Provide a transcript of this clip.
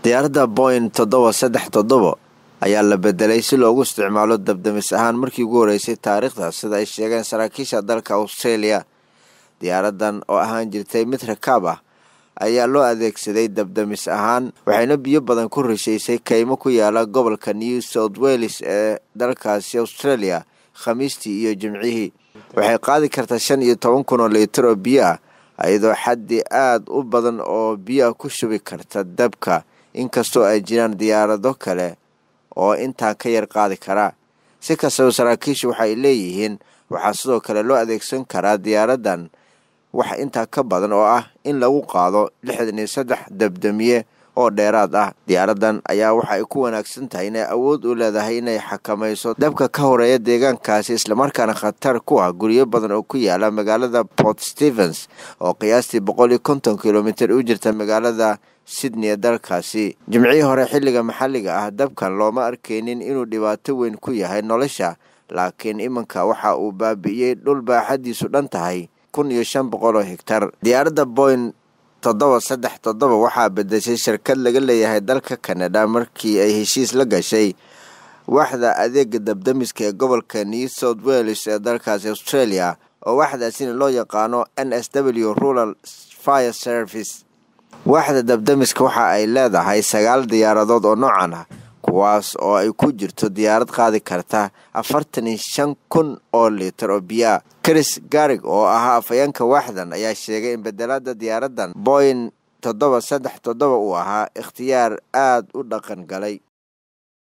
diyaaradda boing toddoba saddex toddoba ayaa la bedelay si loogu isticmaalo dabdamis ahaan markii ugu horeysay taariikhda sida ay sheegeen saraakiisha dalka australia diyaaradan oo ahaan jirtay mid rakaab ah ayaa loo adeegsaday dabdamis ahaan waxayna biyo badan ku rishaysay kaymo ku yaala gobolka new south wales ee dalkaasi australia khamiistii iyo jimcihii waxay qaadi kartaa shan iyo toban kun oo liitar oo biyo ah iyadoo xaddi aada u badan oo biyo ah ku shubi karta dabka inkastoo ay jiraan diyaarado kale oo intaa ka yar qaadi karaa si kastaba saraakiishu waxay leeyihiin waxaa sidoo kale loo adeegsan karaa diyaaradan wax intaa ka badan oo ah in lagu qaado lixdan iyo saddex dabdamiye oo dheeraad ah diyaaradan ayaa waxa ay ku wanaagsan tahay inay awood u leedahay inay xakamayso dabka ka horeeya deegaankaasi islamarkaana khatar ku ah guryo badan oo ku yaala magaalada port stevens oo qiyaastii boqol iyo konton kilomitir u jirta magaalada sydney ee dalkaasi jimcihii hore xilliga maxalliga ah dabkan looma arkaynin inuu dhibaato weyn ku yahay nolosha laakiin iminka waxa uu baabi'iyey dhul baaxadiisu dhan tahay kun iyo shan boqol oo hegtar diyaaradda boing toddoba saddex toddoba waxaa bedeshay shirkad laga leeyahay dalka canada markii ay heshiis la gashay waxda adeega dabdamiska ee gobolka new south wales ee dalkaasi australia oo waxdaasina loo yaqaano n s w rural fire service waxda dabdamiska waxa ay leedahay sagaal diyaaradood oo noocan ah kuwaas oo ay ku jirto diyaarad qaadi karta afartan iyo shan kun oo liitar oo biyaa chris garig oo ahaa afayeenka waaxdan ayaa sheegay in bedelaada diyaaradan boing toddoba saddex toddoba uu ahaa ikhtiyaar aada u dhaqan galay